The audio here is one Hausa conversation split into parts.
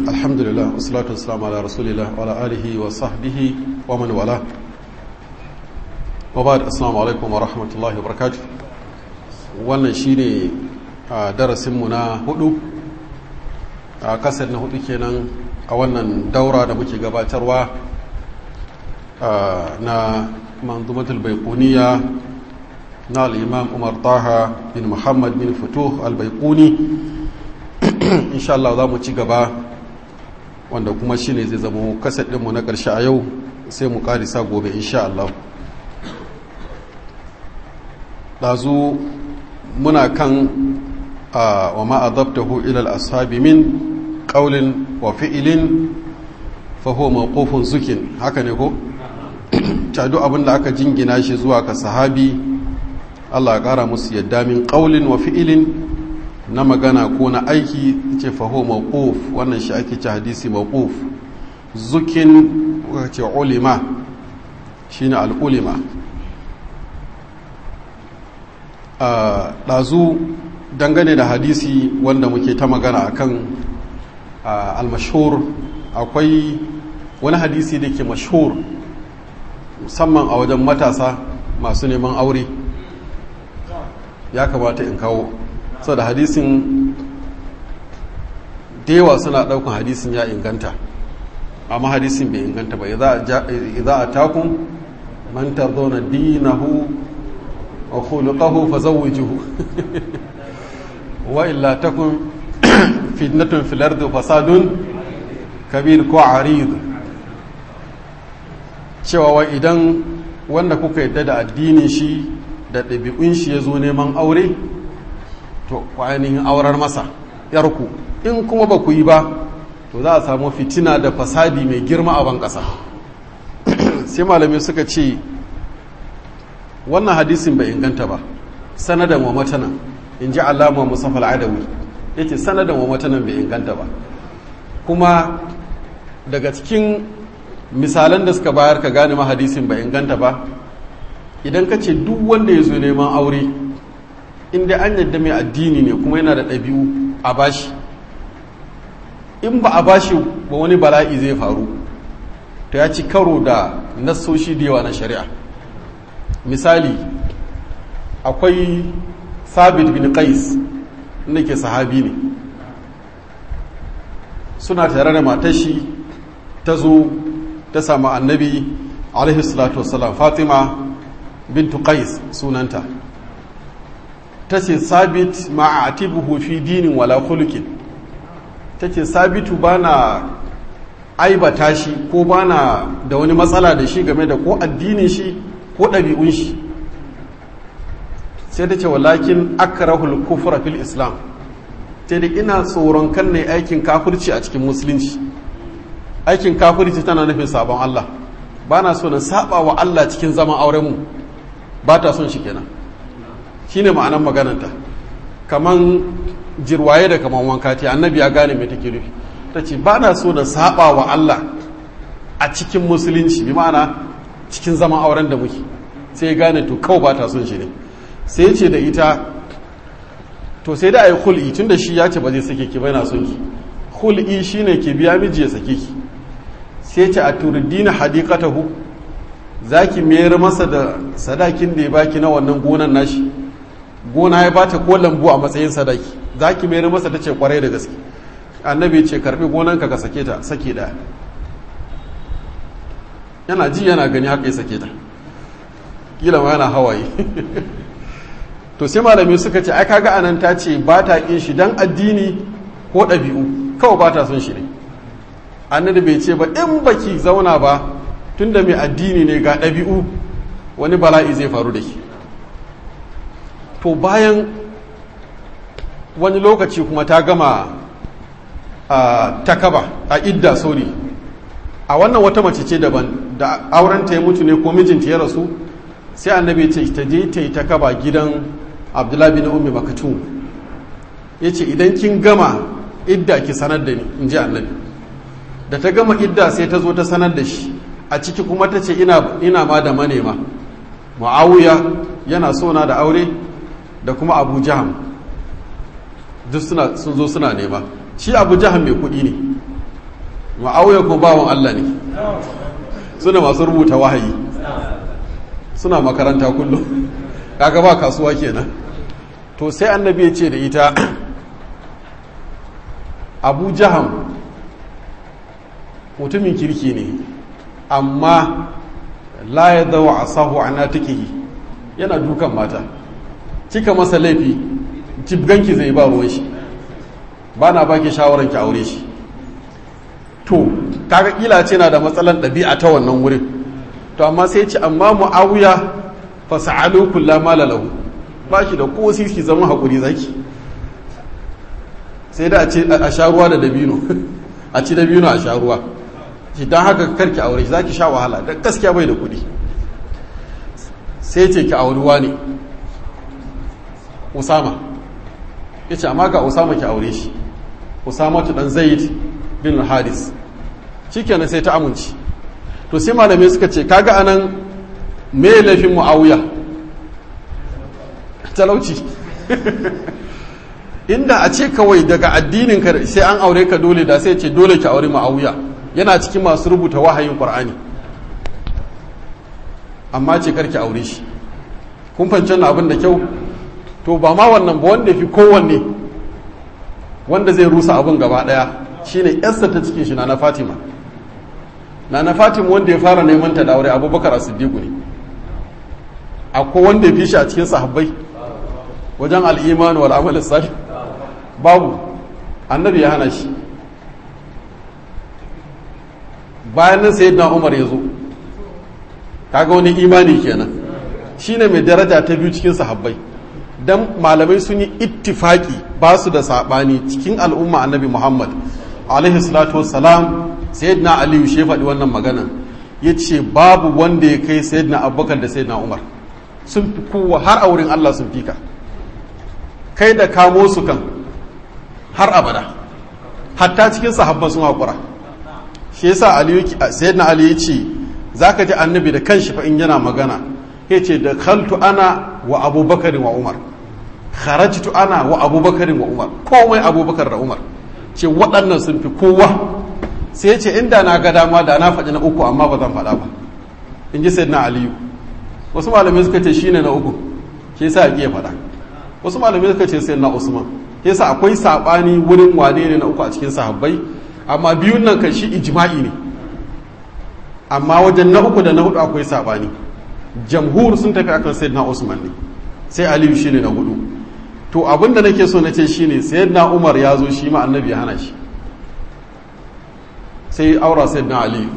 الحمد لله والصلاة والسلام على رسول الله وعلى آله وصحبه ومن والاه وبعد السلام عليكم ورحمة الله وبركاته wannan shine darasinmu na hudu a kasar na hudu kenan a wannan daura da muke gabatarwa na manzumatul baikuniya na al'imam umar taha bin muhammad bin fito al-baikuni insha Allah za mu ci gaba wanda kuma shi ne zai zama kasar ɗinmu na ƙarshe a yau sai mu ƙarisa gobe insha Allah ɗazu muna kan wa ma'azabtahu ilal ashabi min ƙaulin wa fi'ilin faho mawqufun zukin haka ne ko? cadu abin da aka jingina shi zuwa ka sahabi Allah ya ƙara musu yadda min ƙaulin wa fi'ilin na magana ko na aiki ce faho mawquf wannan shi ake ce hadisi mawquf zukin ce ulima shine al'ulima ɗazu dangane da hadisi wanda muke ta magana akan al-mashhur akwai wani hadisi da ke mashhur musamman a wajen matasa masu neman aure ya kamata in kawo sau da hadisin dewa suna daukan hadisin ya inganta amma hadisin bai inganta ba idza a takun man tardona dinahu wa khuluquhu fazawwijuhu wa illa takun fitnatun fil ardi fasadun kabir ko arid cewa wa idan wanda kuka yadda da addinin shi da ɗabi'un shi ya zo neman aure to ainihin aurar masa yarku in kuma ba ku yi ba to za a samu fitina da fasadi mai girma a ban ƙasa sai malami suka ce wannan hadisin bai inganta ba sanadan wa matanan in ji alama musafa al'adawi ya ce sanadan wa matanan bai inganta ba kuma daga cikin misalan da suka bayar ka gane ma hadisin bai inganta ba idan ka ce duk wanda ya zo neman aure inda an yadda mai addini ne kuma yana da ɗabi'u a bashi in ba a bashi ba wani bala'i zai faru ta ya ci karo da nassoshi da yawa na shari'a misali akwai sabit bin qais inda ke sahabi ne suna tare da matashi ta zo ta samu annabi alaihi salatu wasalam fatima bintu qais sunanta ta ce sabit ma'atibuhu fi dinin wala khuluqin ta ce sabitu bana aibata shi ko bana da wani matsala da shi game da ko addinin shi ko ɗabi'un shi sai ta ce walakin akrahul kufra fil islam sai da ina tsoron kan ne aikin kafirci a cikin musulunci aikin kafirci tana nufin sabon Allah ba na so na saba wa Allah cikin zaman aurenmu ba ta son shi kenan shine ma'anar magananta kaman jirwaye da kaman wanka ce annabi ya gane mai take nufi ta ce ba na so na saba wa Allah a cikin musulunci bi ma'ana cikin zaman auren da muke sai ya gane to kawai ba ta son shi ne sai ya ce da ita to sai da a yi hul'i tun da shi ya ce ba zai sake ki bai na son ki hul'i shine ke biya miji ya sake ki sai ce a turdina hadikatahu za ki mayar masa da sadakin da ya baki na wannan gonan nashi gona ya bata ko lambu a matsayin sadaki za ki mayar masa ta ce kwarai da gaske annabi ce karbi gonanka ka sake ta sake daya yana ji yana gani haka ya sake ta kila ma yana hawaye to sai malami suka ce ai kaga anan ta ce ba ta kin shi dan addini ko ɗabi'u kawai ba ta son shi ne annabi bai ce ba in baki zauna ba tunda mai addini ne ga ɗabi'u wani bala'i zai faru da shi to bayan wani lokaci kuma ta gama a takaba a idda sori a wannan wata mace ce daban da aurenta ya mutu ne ko mijinta ya rasu sai annabi ce ta je ta yi takaba gidan abdullahi bin ummi makatun ya ce idan kin gama idda ki sanar da ni in ji annabi da ta gama idda sai ta zo ta sanar da shi a ciki kuma ta ce ina ma da manema ma'awuya yana sona da aure da kuma abu jaham duk sun zo suna nema shi abu jaham mai kudi ne ma'auya ko bawan Allah ne suna masu rubuta wahayi suna makaranta kullum kaga ba kasuwa kenan to sai annabi ya ce da ita abu jaham mutumin kirki ne amma la ya zawa a sahu a natikihi yana dukan mata kika masa laifi jibganki zai ba ruwan shi ba na baki shawarar ki aure shi to kaga kila ce na da matsalan ɗabi'a ta wannan wurin to amma sai ce amma mu'awiya fa sa'alu kullu ma lahu ba shi da ko sisi zama hakuri zaki sai da a ce a sha ruwa da dabino a ci dabino a sha ruwa shi dan haka karki aure shi zaki sha wahala dan gaskiya bai da kuɗi sai ce ki aurewa ne Usama yace amma ga Usama ki aure shi Usama dan Zaid bin Haris shikenan sai ta amince to sai malamai suka ce kaga anan me laifin muawiya talauci inda a ce kawai daga addinin ka sai an aure ka dole da sai ce dole ki aure muawiya yana cikin masu rubuta wahayin qur'ani amma ce karki aure shi kun fahimci wannan abin da kyau to ba ma wannan ba wanda fi kowanne wanda zai rusa abin gaba daya shine yarsa ta cikin shi na fatima na na fatima wanda ya fara neman ta da aure abubakar as-siddiq ne akwai wanda ya fi shi a cikin sahabbai wajen al'iman wal amal salih babu annabi ya hana shi bayan nan sayyidina umar ya zo kaga wani imani kenan shine mai daraja ta biyu cikin sahabbai dan malamai sun yi ittifaki ba su da sabani cikin al'umma annabi muhammad alaihi salatu wassalam sayyidina aliyu shi faɗi wannan magana ya ce babu wanda ya kai sayyidina abubakar da sayyidina umar sun fi kowa har a wurin allah sun fi ka kai da kamo su kan har abada hatta cikin sahabban sun haƙura shi yasa aliyu sayyidina aliyu ya ce za ka ji annabi da kanshi fa in yana magana ya ce da khaltu ana wa abubakarin wa umar kharajtu ana wa abubakarin wa umar komai abubakar da umar ce waɗannan sun fi kowa sai ce inda na ga dama da na faɗi na uku amma ba zan faɗa ba in ji sayyidina aliyu wasu malamai suka ce shine na uku ke yasa ya iya faɗa wasu malamai suka ce sayyidina usman ke yasa akwai saɓani wurin wane ne na uku a cikin sahabbai amma biyun nan kan shi ijma'i ne amma wajen na uku da na hudu akwai saɓani jamhur sun tafi akan sayyidina usman ne sai aliyu shine na hudu to abin da nake so na ce shine sayyidina umar ya zo shi ma annabi ya hana shi sai aura sayyidina aliyu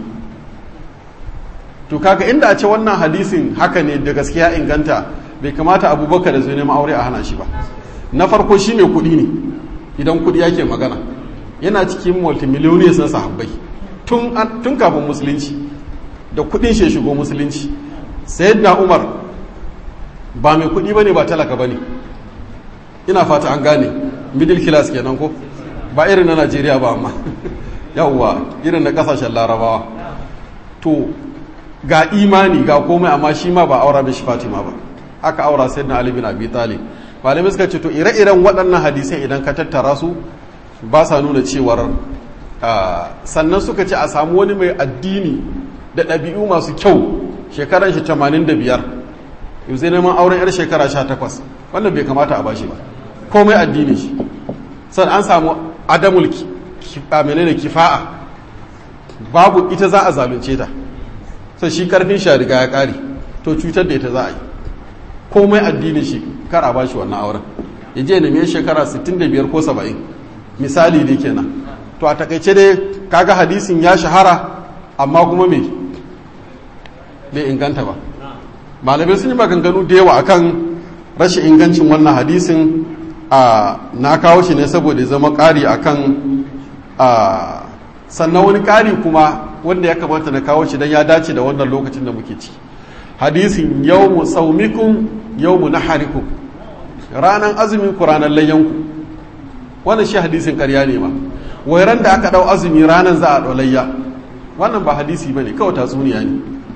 to kaga inda a ce wannan hadisin haka ne da gaskiya inganta bai kamata abubakar da zai neman aure a hana shi ba na farko shi mai kuɗi ne idan kuɗi yake magana yana cikin multimillionaires na sahabbai tun kafin musulunci da kuɗin shi shigo musulunci sayyidina umar ba mai kuɗi ba ne ba talaka ba ne ina fata an gane middle class kenan ko ba irin na najeriya ba amma yawwa irin na kasashen larabawa to ga imani ga komai amma shi ma ba aura mishi fatima ba aka aura sai na ali bin abi talib malamai suka ce to ire-iren waɗannan hadisai idan ka tattara su ba sa nuna cewar sannan suka ce a samu wani mai addini da ɗabi'u masu kyau shekaran shi 85 yau zai neman auren 'yar shekara 18 wannan bai kamata a bashi ba komai addini shi san an samu adamul menene kifa'a babu ita za a zalunce ta sai shi karfin shi riga ya kare to cutar da ita za a yi komai addinin shi kar a bashi wannan auren ya je neme shekara 65 ko 70 misali dai kenan to a takaice dai kaga hadisin ya shahara amma kuma me bai inganta ba malamai sun yi maganganu da yawa akan rashin ingancin wannan hadisin a na kawo shi ne saboda zama ƙari akan a sannan wani ƙari kuma wanda ya kamata na kawo shi don ya dace da wannan lokacin da muke ci hadisin yawmu saumikum yawmu naharikum ranar azumin ku ranar layyanku wannan shi hadisin ƙarya ne ma wai ran da aka ɗau azumi ranar za a ɗau layya wannan ba hadisi ba ne kawai tatsuniya ne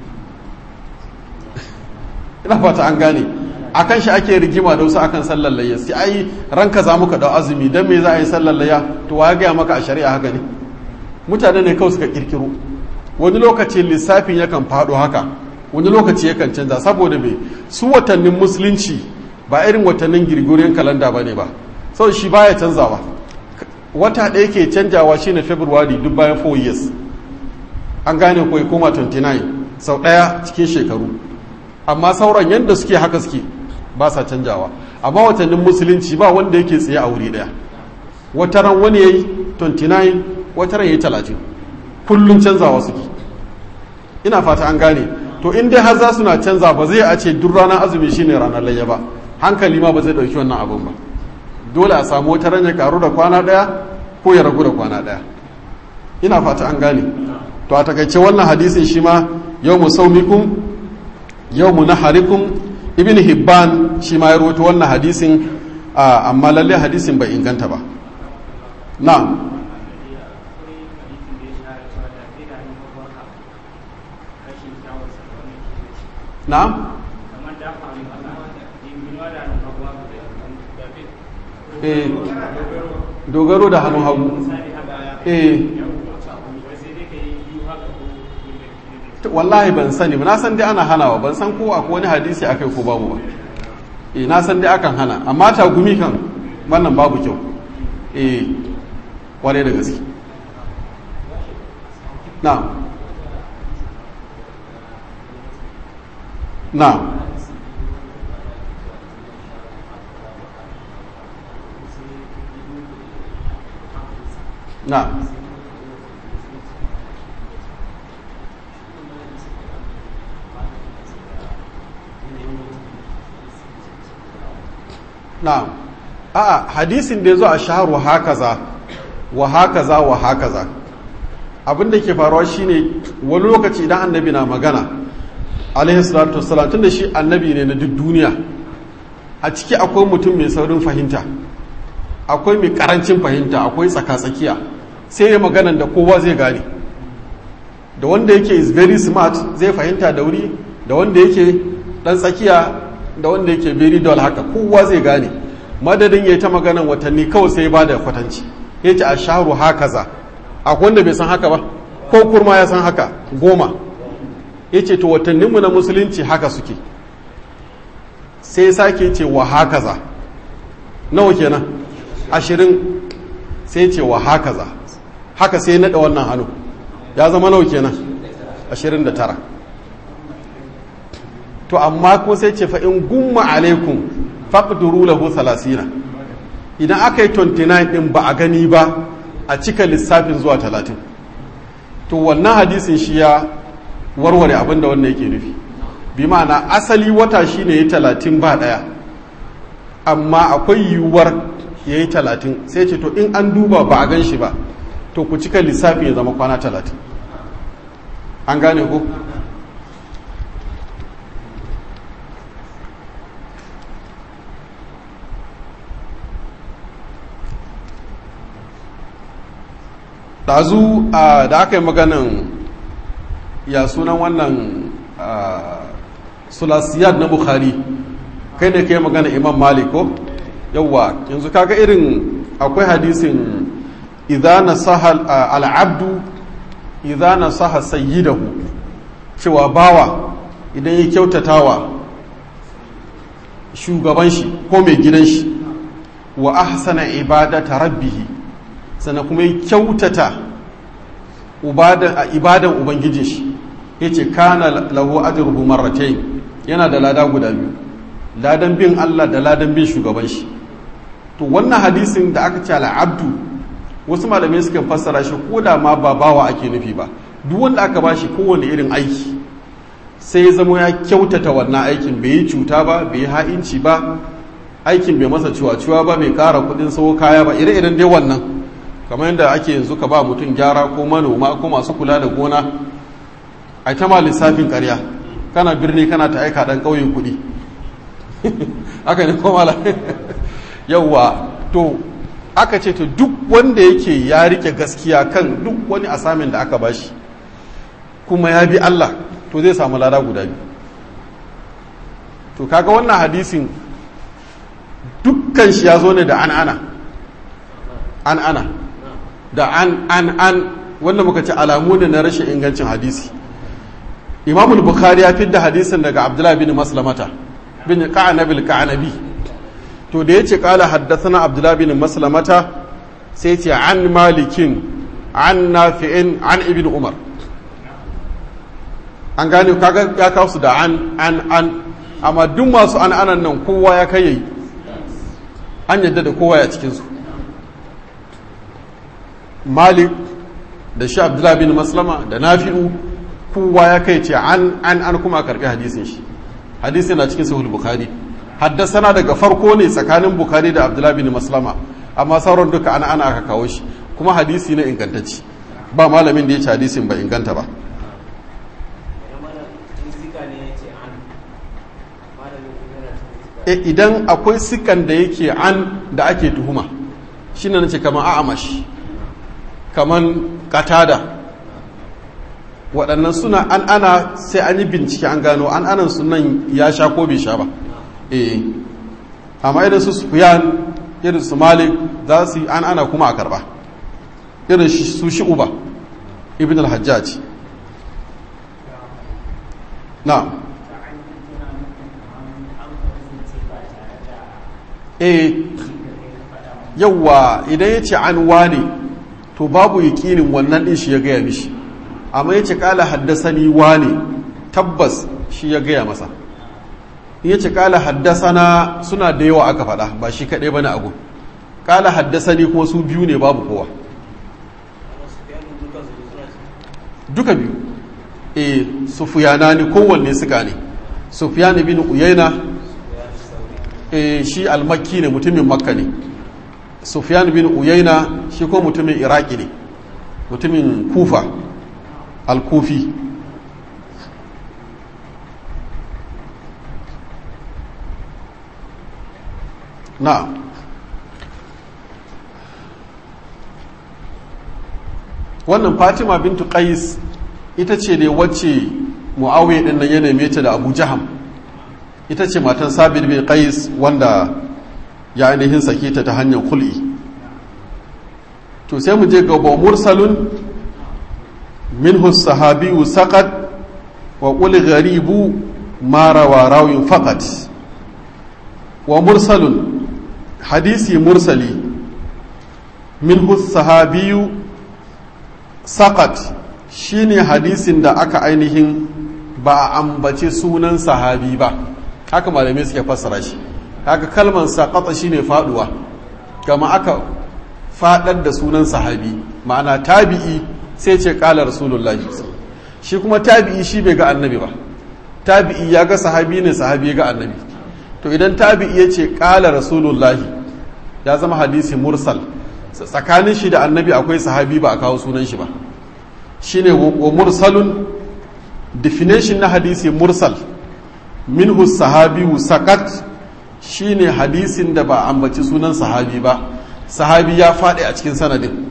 ina fata an gane akan shi ake rigima da wasu akan sallar layya sai ai ranka za muka dau azumi dan me za a yi sallar layya to wa ya gaya maka a shari'a haka ne mutane ne kawai suka kirkiro wani lokaci lissafin yakan faɗo haka wani lokaci yakan canza saboda me su watannin musulunci ba irin watannin girgoriyar kalanda ba ne ba sau shi baya canzawa wata ɗaya ke canjawa shine february duk bayan 4 years an gane ko koma 29 sau ɗaya cikin shekaru amma sauran yadda suke haka suke ba sa canjawa amma watannin musulunci ba wanda yake tsaye a wuri ɗaya wataran wani ya yi 29 wataran ya yi 30 kullum canzawa suke ina fata an gane to in dai har za suna canza ba zai a ce duk ranar azumi shine ranar layya ba hankali ma ba zai ɗauki wannan abin ba dole a samu wata ya karu da kwana ɗaya ko ya ragu da kwana ɗaya ina fata an gane to a takaice wannan hadisin shi ma yau mu saumikum yau mu naharikum ibn hibban shi ma ya rawaito wannan hadisin amma lalle hadisin bai inganta ba na na eh dogaro da hannun hagu eh wallahi ban sani ba na san dai ana hanawa ban san ko akwai wani hadisi akai ko babu ba eh na san dai akan hana amma tagumi kan wannan babu kyau eh kware da gaske na na na na'am a'a hadisin da ya zo a shaharu hakaza wa hakaza wa hakaza abin da ke faruwa shine wani lokaci idan annabi na magana alaihi salatu wassalam tunda shi annabi ne na duk duniya a ciki akwai mutum mai saurin fahimta akwai mai karancin fahimta akwai tsaka-tsakiya sai ya maganan da kowa zai gane da wanda yake is very smart zai fahimta da wuri da wanda yake dan tsakiya da wanda yake very dull haka kowa zai gane madadin ya ta maganan watanni kawai sai ba da kwatanci ya ce a shaharu haka za akwai wanda bai san haka ba ko kurma ya san haka goma ya ce to watanninmu na musulunci haka suke sai sake ce wa haka za nawa kenan ashirin sai ce wa haka za haka sai naɗa wannan hannu ya zama nawa kenan ashirin da tara to amma ko sai ce fa in gumma alaikum faqduru lahu salasina idan aka yi 29 din ba a gani ba a cika lissafin zuwa 30 to wannan hadisin shi ya warware abin da wannan yake nufi bi ma'ana asali wata shine ya 30 ba daya amma akwai yiwuwar ya yi 30 sai ce to in an duba ba a gan shi ba to ku cika lissafin ya zama kwana 30 an gane ku ɗazu da aka yi maganin ya sunan wannan sulasiyad na bukhari kai ne kai magana imam malik ko yawwa yanzu kaga irin akwai hadisin idana sahal al'abdu idana saha sayyidahu cewa bawa idan ya kyautatawa shugaban shi ko mai gidan shi wa ahsana ibadata rabbihi sannan kuma ya kyautata ibadan ubangijin shi ya ce kana lahu ajruhu marratayn yana da lada guda biyu ladan bin Allah da ladan bin shugaban shi to wannan hadisin da aka ce al'abdu wasu malamai suka fassara shi ko da ma ba bawa ake nufi ba duk wanda aka ba shi kowane irin aiki sai ya zama ya kyautata wannan aikin bai yi cuta ba bai yi ha'inci ba aikin bai masa ciwa-ciwa ba bai kara kudin sawo kaya ba ire-iren dai wannan kamar yadda ake yanzu ka ba mutum gyara ko manoma ko masu kula da gona a ta ma lissafin karya kana birni kana ta aika dan ƙauyen kuɗi aka ne ko mala yawwa to aka ce to duk wanda yake ya rike gaskiya kan duk wani asamin da aka bashi kuma ya bi Allah to zai samu lada guda biyu to kaga wannan hadisin dukkan shi ya zo ne da an ana an ana da an an an wanda muka ce alamu ne na rashin ingancin hadisi imam bukhari ya fidda hadisin daga abdullah bin maslamata bin ka'anabil ka'anabi to da yace qala haddathana abdullah bin maslamata sai ce an malikin an nafi'in an ibn umar an gane kaga ya kawo su da an an an amma duk masu an anan nan kowa ya kai yayi an yadda da kowa ya cikin su malik da shi abdullah bin maslama da nafi'u kowa ya kai ce an an an kuma karbi hadisin shi hadisi na cikin sahih bukhari haddasana daga farko ne tsakanin bukhari da abdullah bin maslama amma sauran duka ana ana aka kawo shi kuma hadisi na ingantacci ba malamin da ya ce hadisin ba inganta ba idan akwai sikan da yake an da ake tuhuma shi na nace kamar a'amash kamar katada waɗannan suna an ana sai an yi bincike an gano an anan sunan ya sha ko bai sha ba eh amma idan su sufiyan irin su malik za su yi an ana kuma a karba irin su shi uba ibn al-hajjaj na eh yawwa idan ya ce an wane to babu yakinin wannan din shi ya gaya mishi amma ya ce kala haddasani wane tabbas shi ya gaya masa ya ce kala haddasana suna da yawa aka faɗa ba shi kaɗai ba na abu kala haddasani kuma su biyu ne babu kowa duka biyu e sufiyana ne kowanne suka ne sufiyani bin uyaina e shi almakki ne mutumin makka ne sufyan bin uyaina shi ko mutumin iraki ne mutumin kufa al-kufi na wannan fatima bintu qais ita ce ne wacce muawiya din nan ya neme ta da abu jaham ita ce matan sabir bin qais wanda ya ainihin sake ta ta hanyar kul'i to sai mu je gaba mursalun minhu sahabiyu saqat wa qul gharibu ma rawa rawin faqat wa mursalun hadisi mursali minhu sahabiyu saqat shine hadisin da aka ainihin ba a ambace sunan sahabi ba haka malamai suke fassara shi haka kalman saƙaƙa shine faduwa kama aka faɗar da sunan sahabi ma'ana tabi'i sai ce ƙala rasulullahi shi kuma tabi'i shi bai ga annabi ba tabi'i ya ga sahabi ne sahabi ya ga annabi to idan tabi'i ya ce ƙala rasulullahi ya zama hadisi mursal tsakanin shi da annabi akwai sahabi ba a kawo sunan shi ba shine wa mursalun definition na hadisi mursal minhu sahabiyu sakat shine hadisin da ba ambaci sunan sahabi ba sahabi ya faɗi a cikin sanadin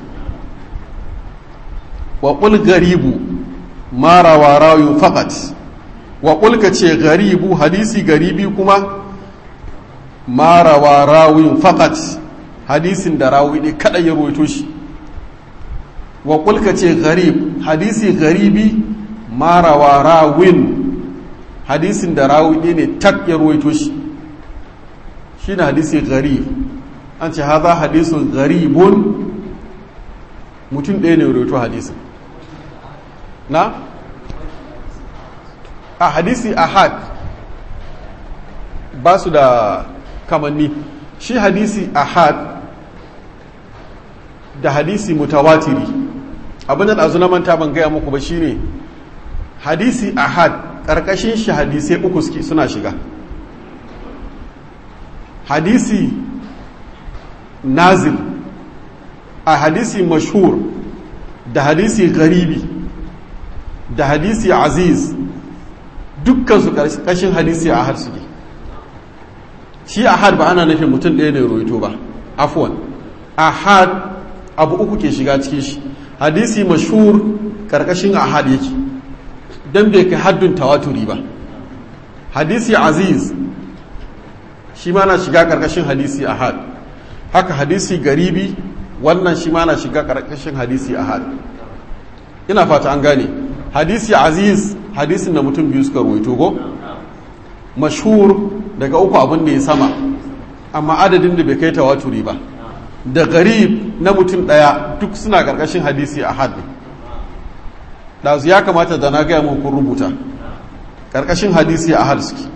wa ƙul garibu mara wa rayu faƙat wa ƙul ka ce garibu hadisi garibi kuma mara wa rawin faƙat hadisin da rawi ne kada ya roito shi wa ƙul ka ce garib hadisi garibi mara wa rawin hadisin da rawi ne tak ya roito shi shi na hadisi gari an ce haza hadisun garibun mutum ɗaya ne roto hadisin na? a hadisi ahad ba su da kamanni shi hadisi ahad da hadisi mutawatiri abin da ɗazu na manta ban gaya muku ba shine hadisi ahad ƙarƙashin shi hadisai uku suke suna shiga hadisi nazil a hadisi mashhur da hadisi garibi da hadisi aziz dukkan su ƙarshen hadisi a har suke shi ahad ba ana nufin mutum ɗaya ne roito ba afwan ahad abu uku ke shiga cikin shi hadisi mashhur ƙarƙashin ahad yake don bai kai haddun tawaturi ba hadisi aziz shi ma na shiga ƙarƙashin hadisi ahad haka hadisi garibi wannan shi ma na shiga ƙarƙashin hadisi ahad ina fata an gane hadisi aziz hadisin da mutum biyu suka ruwaito go mashhur daga uku abin da ya sama amma adadin da bai kai tawaturi ba da garib na mutum ɗaya duk suna ƙarƙashin hadisi a had ɗazu ya kamata da na gaya muku rubuta ƙarƙashin hadisi a had suke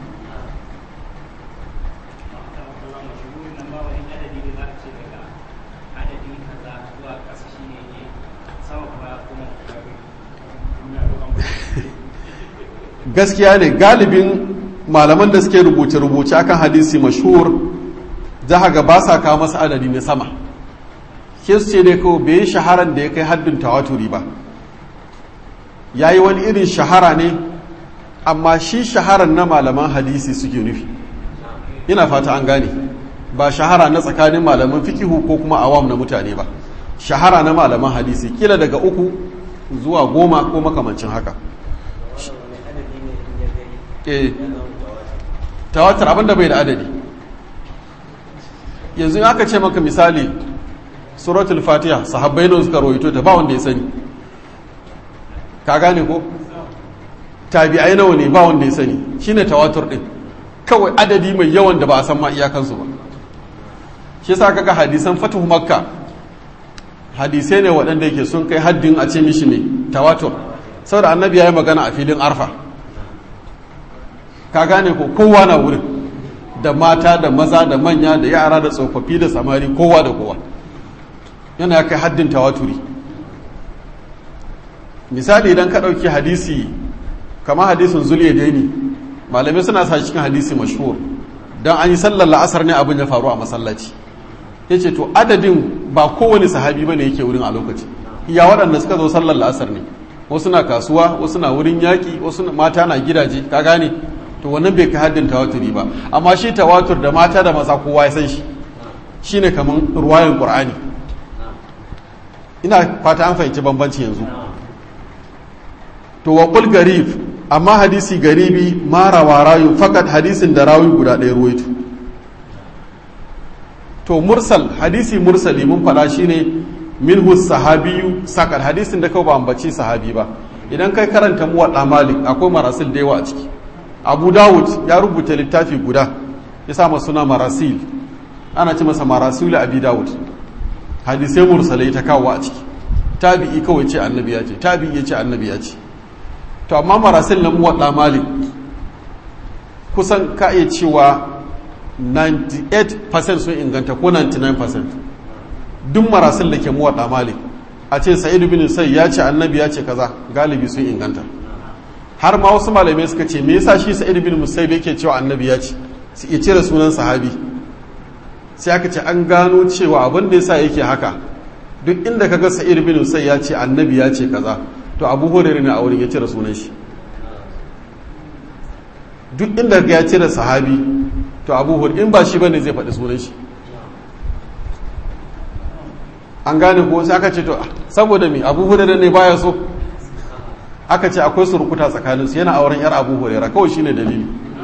gaskiya ne galibin malaman da suke rubuce-rubuce akan hadisi mashhur za ga ba sa kawo masa adadi na sama ke su ce dai kawai bai yi shaharan da ya kai haddin tawaturi ba ya yi wani irin shahara ne amma shi shaharan na malaman hadisi suke nufi ina fata an gane ba shahara na tsakanin malaman fikihu ko kuma awam na mutane ba shahara na malaman hadisi kila daga uku zuwa goma ko makamancin haka tawatar abinda bai da adadi yanzu aka ce maka misali suratul fatiha sahabbai ne suka rawaito ta ba wanda ya sani ka gane ko tabi'ai nawa ne ba wanda ya sani shine tawatur din kawai adadi mai yawan da ba a san ma iyakansu ba shi yasa kaga hadisan fatuhu makka hadisai ne waɗanda yake sun kai haddin a ce mishi ne tawatur saboda annabi ya yi magana a filin arfa ka gane ko kowa na wurin da mata da maza da manya da yara da tsofaffi da samari kowa da kowa yana ya kai haddin tawaturi misali idan ka ɗauki hadisi kama hadisin zuliya daini malamai suna sa cikin hadisi mashhur don an yi sallar la'asar ne abin ya faru a masallaci ya ce to adadin ba kowane sahabi ba ne yake wurin a lokaci iya waɗanda suka zo sallar la'asar ne wasu na kasuwa wasu na wurin yaƙi wasu mata na gidaje ka gane to wannan bai kai haddin tawaturi ba amma shi tawatur da mata da maza kowa ya san shi shine kaman ruwayan qur'ani ina fata an fahimci bambanci yanzu to wa qul garib amma hadisi garibi ma rawa rayu fakat hadisin da rawi guda ɗaya ruwaito to mursal hadisi mursali mun faɗa shine minhu sahabiyu sakal hadisin da kawai ba ambaci sahabi ba idan kai karanta muwadda malik akwai marasil da yawa a ciki abu dawud ya rubuta littafi guda ya sa suna marasil ana ce masa marasil abi dawud hadisai mursalai ta kawo a ciki tabi'i kawai ce annabi ya ce tabi'i ya ce annabi ya ce to amma marasil na muwadda malik kusan ka iya cewa 98% sun inganta ko 99% duk marasil da ke muwadda malik a ce sa'idu bin sai ya ce annabi ya ce kaza galibi sun inganta har ma wasu malamai suka ce me yasa shi sa'id bin musayyib yake cewa annabi ya ce su iya cire sunan sahabi sai aka ce an gano cewa abin da yasa yake haka duk inda kaga sa'id bin musayyib ya ce annabi ya ce kaza to abu hurairah ne a wurin ya cire sunan shi duk inda ya cire sahabi to abu hurairah in ba shi bane zai faɗi sunan shi an gane ko sai aka ce to saboda me abu hurairah ne baya so aka ce akwai surukuta tsakaninsu yana auren yar abu hurera kawai shine dalili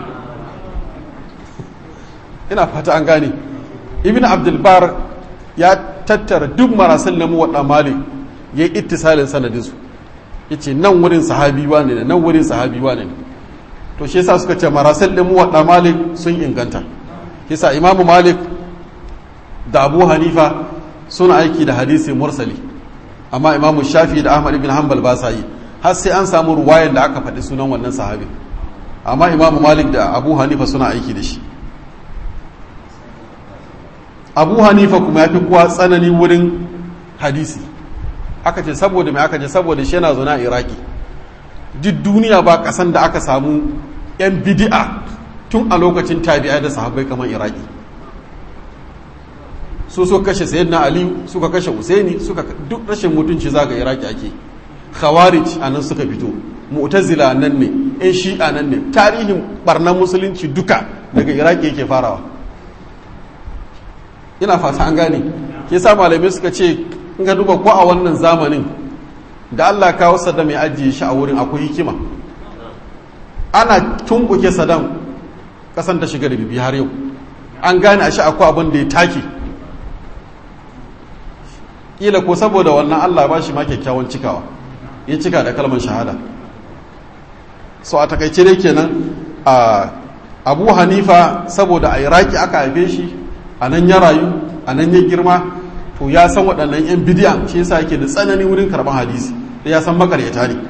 ina fata an gane ibn abdulbar ya tattara duk marasil na muwaɗa malik ya yi ittisalin sanadinsu ya ce nan wurin sahabi wane ne nan wurin sahabi wane ne to shi yasa suka ce marasil na muwaɗa malik sun inganta kisa imamu malik da abu hanifa suna aiki da hadisi mursali amma imamu shafi da ahmad ibn hanbal ba sa yi har sai an samu ruwayan da aka faɗi sunan wannan sahabi amma imamu malik da abu hanifa suna aiki da shi abu hanifa kuma ya fi kuwa tsanani wurin hadisi aka ce saboda mai aka ce saboda shi yana zaune a iraki duk duniya ba kasan da aka samu 'yan bidi'a tun a lokacin tabi'a da sahabbai kamar iraki su suka kashe sayyidina aliyu suka kashe usaini suka duk rashin mutunci zaga iraki ake khawarij a nan suka fito mu'tazila nan ne yan shi'a nan ne tarihin barnan musulunci duka daga iraki yake farawa ina fata an gane ke sa malamai suka ce in ka duba ko a wannan zamanin da allah kawo saddam ya ajiye shi a wurin akwai hikima ana tumbuke saddam kasan ta shiga da bibi har yau an gane a shi akwai abin da ya take kila ko saboda wannan allah ba shi ma kyakkyawan cikawa ya cika da kalmar shahada so a takaice dai kenan a abu hanifa saboda a iraki aka haife shi a nan ya rayu a nan ya girma to ya san waɗannan 'yan bidiya shi yasa yake da tsanani wurin karɓar hadisi da ya san makaryata ne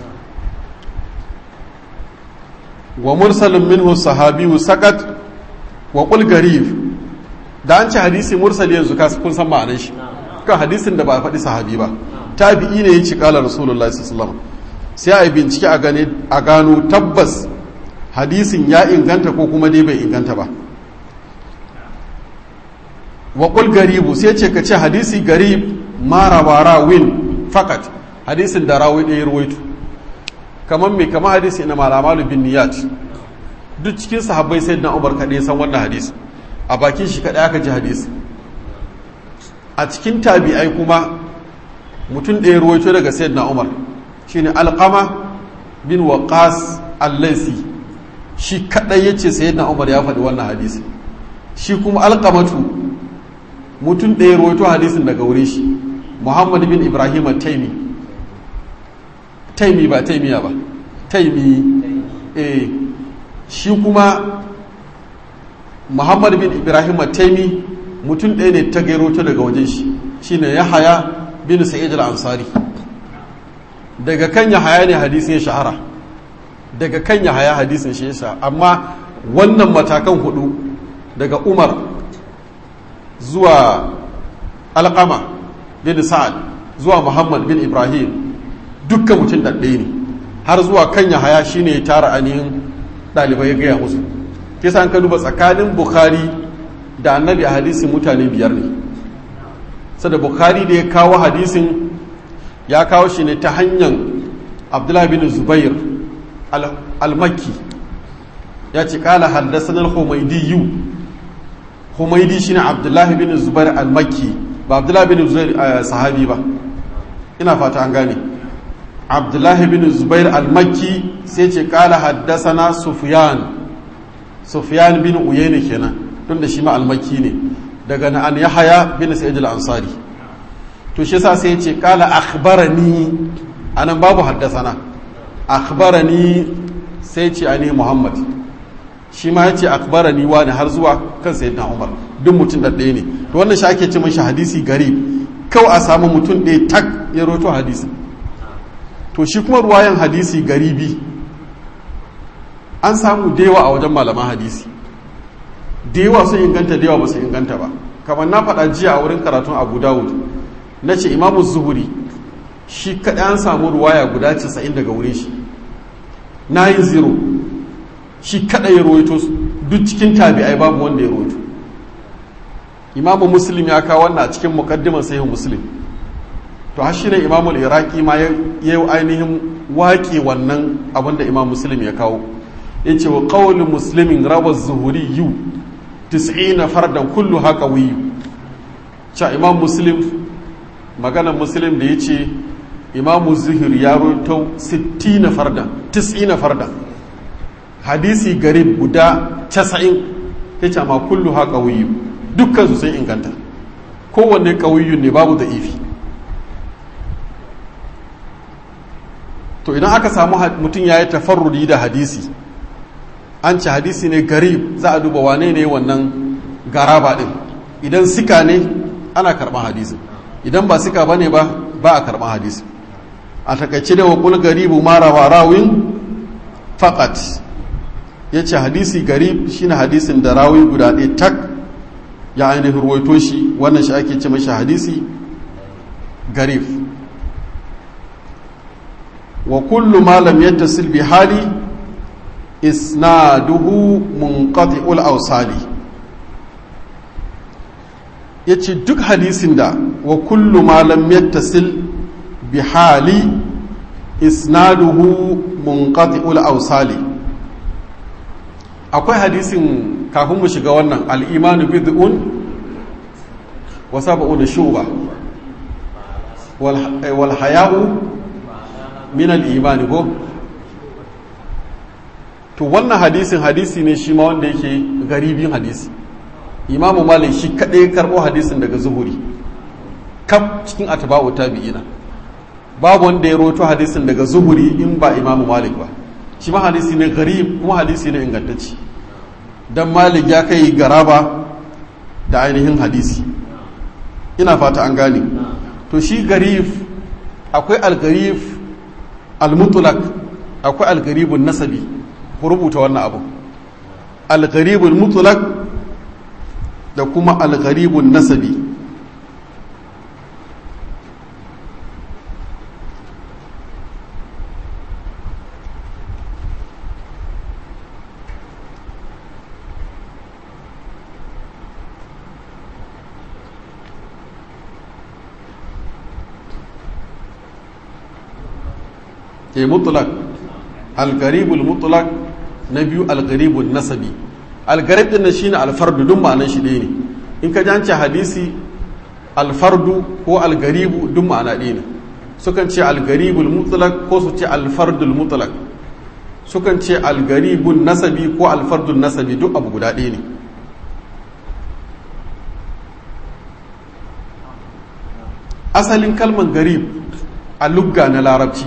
wa mursalin minhu sahabiyu sakat wa qul garib da an ce hadisi mursali yanzu ka kun san ma'anar shi kan hadisin da ba a faɗi sahabi ba tabi'i ne ya ci kala rasulullahi sallallahu alaihi sai a yi bincike a gane a gano tabbas hadisin ya inganta ko kuma dai bai inganta ba wa qul garibu sai ce ka ce hadisi garib mara wara win fakat hadisin da rawi ɗaya ruwaito kamar mai kama hadisi na malamalu bin niyat duk cikin sahabbai sai na umar kaɗai san wannan hadisi a bakin shi kaɗai aka ji hadisi a cikin tabi'ai kuma mutum ɗaya ruwaito daga sayyidina umar shine alqama bin waqas al-laisi shi kaɗai yace sayyidina umar ya faɗi wannan hadisi shi kuma alqamatu mutum ɗaya ruwaito hadisin daga wurin shi muhammad bin ibrahim taimi taimi ba taimiya ba taimi eh shi kuma muhammad bin ibrahim taimi mutum ɗaya ne ta gairo ta daga wajen shi shine yahaya bin sa'id al-ansari daga kan yahaya ne hadisin shahara daga kan yahaya hadisin shi yasa amma wannan matakan hudu daga umar zuwa alƙama bin sa'ad zuwa muhammad bin ibrahim dukkan mutum ɗaɗɗe ne har zuwa kan yahaya shine ya tara ainihin ɗalibai ya gaya musu kisa an ka duba tsakanin bukhari da annabi a hadisin mutane biyar ne sada bukhari da ya kawo hadisin ya kawo shi ne ta hanyar abdullahi bin zubair al-makki ya ce kala haddasan al-humaydiyu humaydi shine abdullahi bin zubair al-makki ba abdullahi bin zubair sahabi ba ina fata an gane abdullahi bin zubair al-makki sai ce kala haddasana sufyan sufyan bin uyayna kenan tun da shi ma almaki ne daga na an yahaya bin sa'id al-ansari to shi yasa sai ya ce kala akhbarani anan babu haddasana akhbarani sai ce ani muhammad shi ma yace akhbarani wani har zuwa kan sayyidina umar duk mutum da ɗaya ne to wannan shi ake ce mashi hadisi gari kawai a samu mutum ɗaya tak ya roto hadisi to shi kuma ruwayan hadisi garibi an samu da yawa a wajen malaman hadisi da yawa sun inganta da yawa ba su inganta ba kamar na faɗa jiya a wurin karatun abu dawud na ce imamu zuhuri shi kaɗai an samu ruwaya guda casa'in daga wurin shi na yin zero shi kaɗai ya rawaito duk cikin tabi'ai babu wanda ya rawaito imamu muslim ya kawo wannan a cikin muqaddiman sahih muslim to har shi ne imamu iraki ma ya yi ainihin waƙe wannan abin da imam muslim ya kawo ya ce wa ƙawalin muslimin rawar zuhuri yu tis'ina fardan kullu haka wiyu ca imam muslim maganar muslim da ya ce imamu zuhur ya roto 60 fardan 90 fardan hadisi garib guda 90 ya ce ma kullu haka wiyu dukkan su sun inganta kowanne ƙawiyu ne babu da ifi to idan aka samu mutum ya yi tafarrudi da hadisi an ci hadisi ne garib za a duba wane ne wannan garaba din idan sika ne ana karɓar hadisi idan ba sika ba ne ba ba a karɓar hadisi a takaice da wakul garibu mara wa rawin faƙat ya ce hadisi garib shine hadisin da rawi guda ɗaya tak ya ainihin ruwaito shi wannan shi ake ce mashi hadisi garib wa kullu ma lam yattasil bi hali isnaduhu munqati'ul awsali yace duk hadisin da wa kullu ma lam yattasil bi hali isnaduhu munqati'ul awsali akwai hadisin kafin mu shiga wannan al-imanu bid'un wa sab'un shuba wal haya'u min al-imani ko to wannan hadisin hadisi ne shi ma wanda yake garibin hadisi imamu malik shi kaɗai karɓo hadisin daga zuhuri kaf cikin atba'u tabi'ina babu wanda ya roto hadisin daga zuhuri in ba imamu malik ba shi ma hadisi ne garib kuma hadisi ne ingantacci dan malik ya kai garaba da ainihin hadisi ina fata an gane to shi garif akwai algarif almutulak akwai algaribun nasabi ku rubuta wannan abu algaribun mutulak da kuma algaribun nasabi ke mutlak algaribul mutlak na biyu algaribul nasabi algarib din shine alfardu duk ma'anan shi ɗaya ne in ka jance hadisi alfardu ko algaribu duk ma'ana ɗaya ne sukan ce algaribul mutlak ko su ce alfardul mutlak sukan ce algaribul nasabi ko alfardul nasabi duk abu guda ɗaya ne asalin kalman garib a lugga na larabci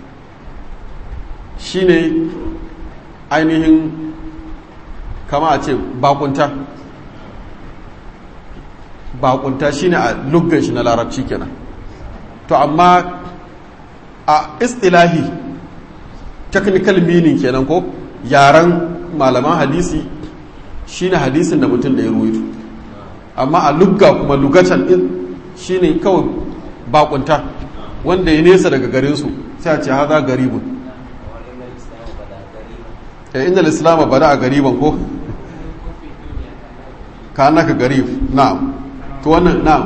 shine ainihin kama a ce bakunta bakunta shine a luggan shi na larabci kenan to amma a istilahi technical meaning kenan ko yaren malaman hadisi shine hadisin da mutum da ya ruwaito amma a lugga kuma lugatan din shine kawai bakunta wanda ya nesa daga garinsu sai a ce haza garibun eh inda islam bada a gariban ko ka naka garib na'am to wannan na'am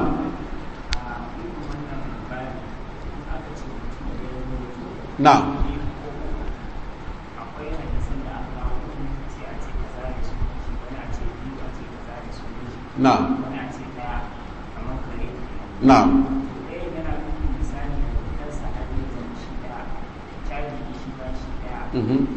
na'am na'am na'am Mhm.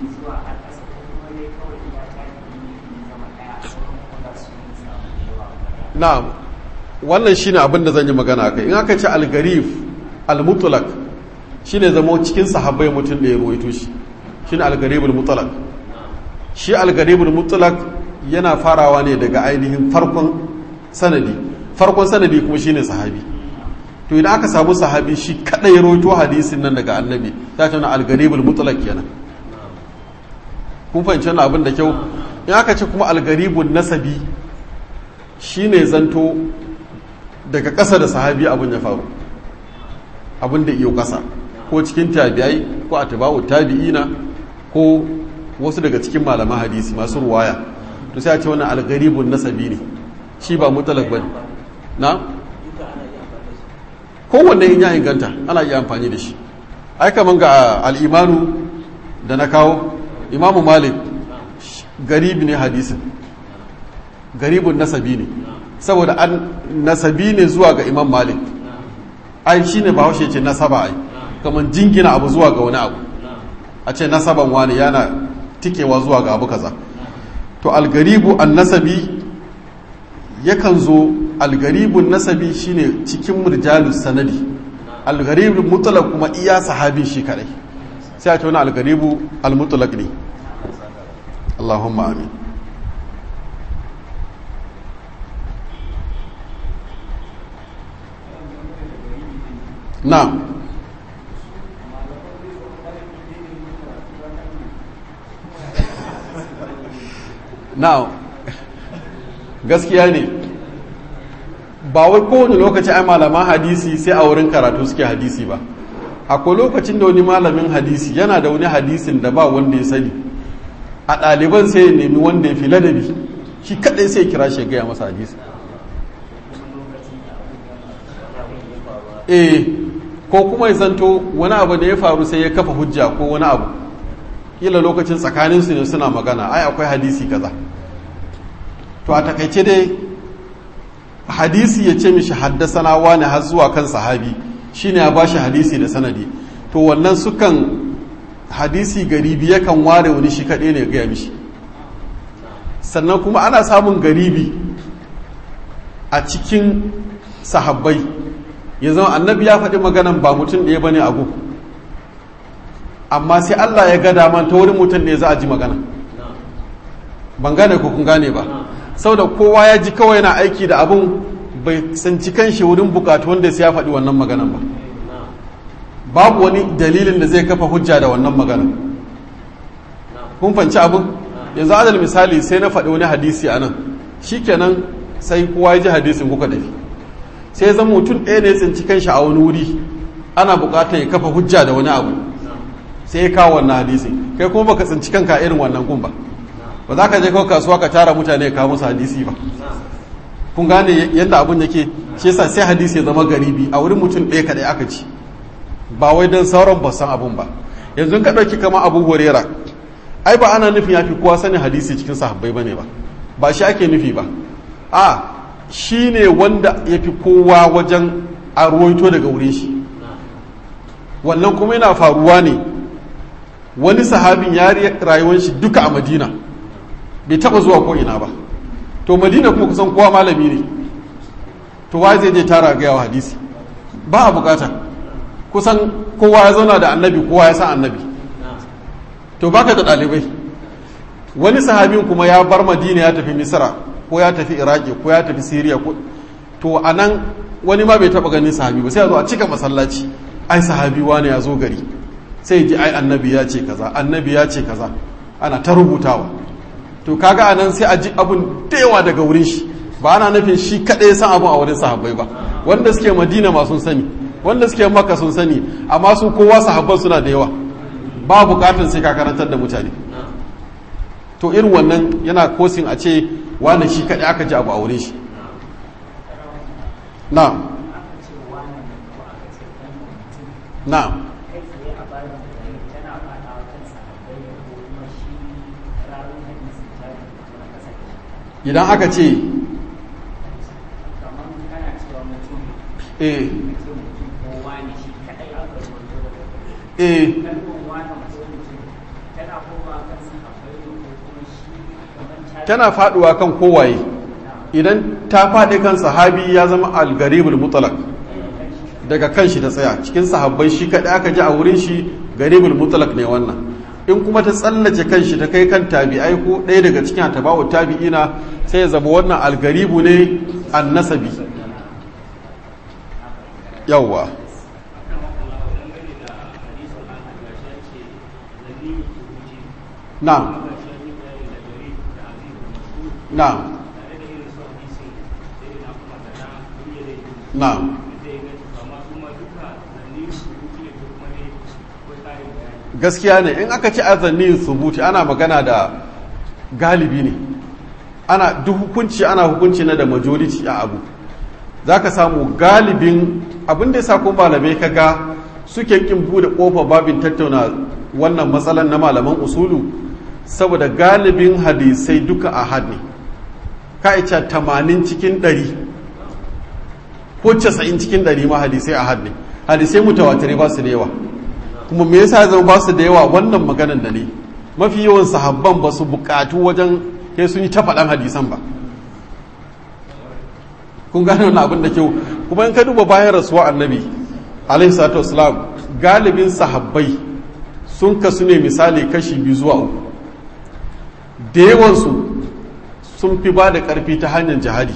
na'am wannan shine abin da zan yi magana kai in aka ce al-garif al-mutlaq shine zama cikin sahabbai mutum da ya ruwaito shi shine al-garib al-mutlaq shi al-garib al-mutlaq yana farawa ne daga ainihin farkon sanadi farkon sanadi kuma shine sahabi to idan aka samu sahabi shi kadai ya ruwaito hadisin nan daga annabi ta ce al-garib al-mutlaq kenan kun fahimci wannan abin da kyau in aka ce kuma al-garibun nasabi shi ne zanto daga ƙasa da sahabi abin ya faru abin da iyo ƙasa ko cikin tabi'ai ko a tabawu tabi'ina ko wasu daga cikin malaman hadisi masu ruwaya to sai a ce wannan algaribun nasabi ne shi ba mutalak ba na kowanne in ya inganta ana iya amfani da shi ai kaman ga al'imanu da na kawo imamu malik garibi ne hadisin garibun nasabi ne saboda an nasabi ne zuwa ga imam malik ai shi ne bahaushe ce nasaba ai kamar jingina abu zuwa ga wani abu a ce nasaban wani yana tikewa zuwa ga abu kaza to algaribu an nasabi yakan zo algaribun nasabi shine cikin murjalus sanadi algaribun mutlaq kuma iya sahabin shi kadai sai a ce wani algaribu almutlaq ne Allahumma amin na'am na'am gaskiya ne ba wai kowane lokaci ai malaman hadisi sai a wurin karatu suke hadisi ba akwai lokacin da wani malamin hadisi yana da wani hadisin da ba wanda ya sani a ɗaliban sai ya nemi wanda ya fi ladabi shi kaɗai sai kira shi gaya masa hadisi eh ko kuma ya zanto wani abu da ya faru sai ya kafa hujja ko wani abu kila lokacin tsakaninsu ne suna magana ai akwai hadisi kaza to a takaice dai hadisi ya ce mishi haddasana wani har zuwa kan sahabi shine ya bashi hadisi da sanadi to wannan sukan hadisi garibi yakan ware wani shi kaɗai ne gaya mishi sannan kuma ana samun garibi a cikin sahabbai ya zama annabi ya faɗi maganan ba mutum ɗaya bane a gun amma sai Allah ya ga daman ta wurin mutum ɗaya za a ji magana ban gane ko kun gane ba saboda kowa ya ji kawai yana aiki da abun bai tsinci kanshi wurin bukatu wanda sai ya faɗi wannan maganan ba babu wani dalilin da zai kafa hujja da wannan maganan kun fanci abin yanzu adal misali sai na faɗi wani hadisi a nan shikenan sai kowa ya ji hadisin kuka dafi sai zan mutum ɗaya ne tsinci kanshi a wani wuri ana buƙatar ya kafa hujja da wani abu sai ya kawo wannan hadisi kai kuma baka tsinci kanka irin wannan gun ba ba za ka je kawai kasuwa ka tara mutane ka musu hadisi ba kun gane yadda abun yake shi yasa sai hadisi ya zama garibi a wurin mutum ɗaya kaɗai aka ci ba wai don sauran ba san abun ba yanzu ka ɗauki kama abu horera ai ba ana nufin ya fi kowa sanin hadisi cikin sahabbai ba ne ba ba shi ake nufi ba a shi ne wanda ya fi kowa wajen a ruwaito daga wurin shi wannan kuma yana faruwa ne wani sahabin ya rayuwar shi duka a madina bai taba zuwa ko ina ba to madina kuma kusan kowa malami ne to wa zai je tara gaya wa hadisi ba a bukata kusan kowa ya zauna da annabi kowa ya san annabi to baka da ɗalibai wani sahabin kuma ya bar madina ya tafi misra ko ya tafi iraki ko ya tafi siriya ko to a nan wani ma bai taba ganin sahabi ba sai ya zo a cika masallaci ai sahabi wani ya zo gari sai ji ai annabi ya ce kaza annabi ya ce kaza ana ta rubutawa to kaga anan sai a ji abun da yawa daga wurin shi ba ana nufin shi kaɗai san abun a wurin sahabbai ba wanda suke madina ma sun sani wanda suke makka sun sani amma su kowa sahabban suna da yawa ba bukatar sai ka karantar da mutane to irin wannan yana kosin a ce wani shi kaɗai aka ji abu a wurin shi na na idan aka ce eh eh tana faduwa kan kowaye idan ta faɗi kan sahabi ya zama algaribul mutalak daga kan shi ta tsaya cikin sahabbai shi kaɗai aka ji a wurin shi garibul mutalak ne wannan in kuma ta tsallace kan shi ta kai kan tabi'ai ko ɗaya daga cikin atabawu tabi'ina sai ya zama wannan algaribu ne annasabi yawwa na'am na'am na'am gaskiya ne in aka ci azanni subuti ana magana da galibi ne ana duk hukunci ana hukunci na da majority a abu za ka samu galibin abin da ya sa kuma malamai kaga suke kin bude kofa babin tattauna wannan matsalan na malaman usulu saboda galibin hadisai duka a had ne ka ica tamanin cikin ɗari ko casa'in cikin ɗari ma hadisai a had ne hadisai mutawatirai ba su da yawa kuma me yasa zama ba su da yawa wannan maganan da ne mafi yawan sahabban ba su bukatu wajen sai sun yi ta faɗan hadisan ba kun gane wani abin da kyau kuma in ka duba bayan rasuwa annabi alaihi salatu wasalam galibin sahabbai sun kasu ne misali kashi biyu zuwa uku da yawansu sun fi ba da ƙarfi ta hanyar jihadi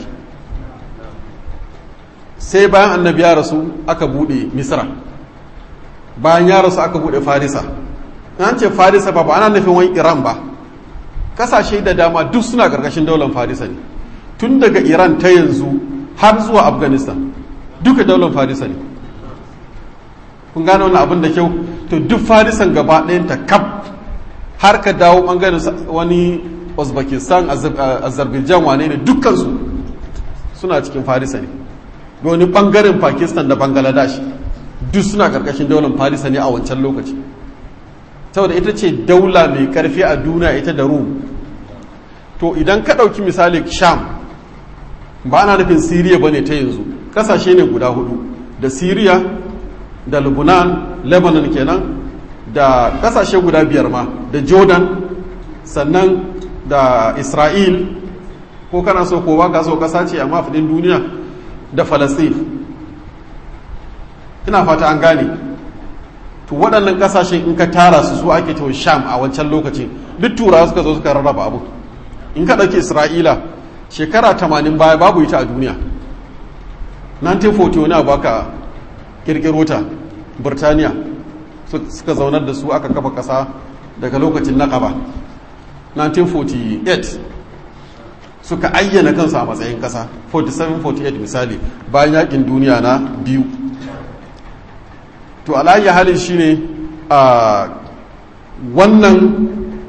sai bayan annabi ya rasu aka buɗe misra bayan ya rasu aka buɗe farisa an ce farisa ba ba ana nufin wani iran ba kasashe da dama duk suna ƙarƙashin daular farisa ne tun daga iran ta yanzu har zuwa afghanistan duka daular farisa ne kun gane wani abin da kyau to duk farisan gaba ɗayanta kaf har ka dawo ɓangaren wani uzbekistan azerbaijan wane ne dukkansu suna cikin farisa ne wani ɓangaren pakistan da bangladesh duk suna ƙarƙashin daular farisa ne a wancan lokaci saboda ita ce daula mai ƙarfi a duniya ita da rum to idan ka ɗauki misali sham ba ana nufin siriya ba ne ta yanzu ƙasashe ne guda hudu da siriya da lebanon lebanon kenan da ƙasashe guda biyar ma da jordan sannan da isra'il ko kana so ko ba ka so ƙasa ce amma fadin duniya da falastin ina fata an gane to waɗannan ƙasashen in ka tara su su ake ta sham a wancan lokacin duk turawa suka zo suka rarraba abu in ka ɗauki isra'ila shekara tamanin baya babu ita a duniya 1940 wani abu aka ƙirƙiro ta birtaniya suka zaunar da su aka kafa ƙasa daga lokacin na ƙaba 1948 suka ayyana kansu a matsayin ƙasa 47-48 misali bayan yakin duniya na biyu to alayya halin shine a wannan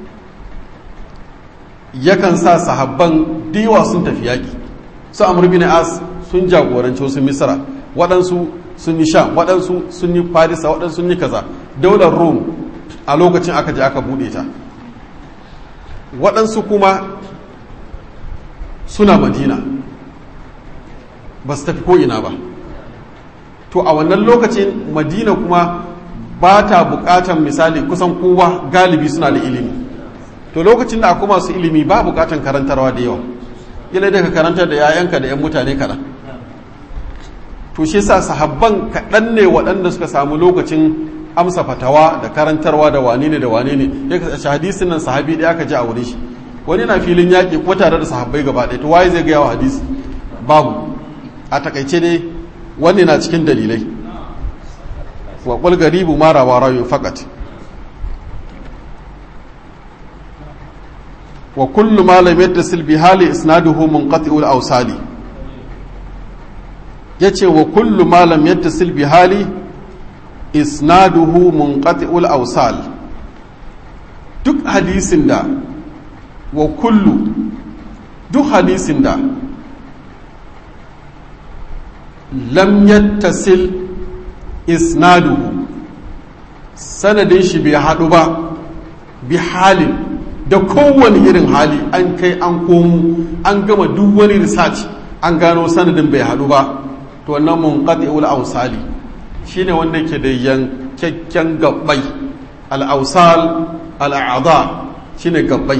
yakan sa sahabban diwa sun tafi yaƙi su amur bin as sun jagoranci wasu misra waɗansu sun yi sham waɗansu sun yi farisa waɗansu sun yi kaza daular rome a lokacin aka je aka buɗe ta waɗansu kuma suna madina ba su tafi ko'ina ba to a wannan lokacin madina kuma ba ta bukatan misali kusan kowa galibi suna da ilimi to lokacin da akwai masu ilimi ba bukatan karantarwa da yawa ila da ka karantar da 'ya'yanka da 'yan mutane kaɗan to shi sa sahabban kaɗan ne waɗanda suka samu lokacin amsa fatawa da karantarwa da wane ne da wane ne ya kasance hadisin nan sahabi ɗaya ka ji a wurin shi wani na filin yaƙi ko tare da sahabbai gaba ɗaya to waye zai gaya wa hadisi babu a takaice ne wani na cikin dalilai wa qul garibu ma rawa rawi faqat wa kullu ma lam yattasil bi hali isnaduhu munqati'ul awsali yace wa kullu ma lam yattasil bi hali isnaduhu munqati'ul awsal duk hadisin da wa kullu duk hadisin da lam yattasil isnaduhu sanadin shi bai haɗu ba bi halin da kowane irin hali an kai an komo an gama duk wani research an gano sanadin bai haɗu ba to wannan munqati'ul awsali shine wanda ke da yankakken gabbai al-awsal al-a'dha shine gabbai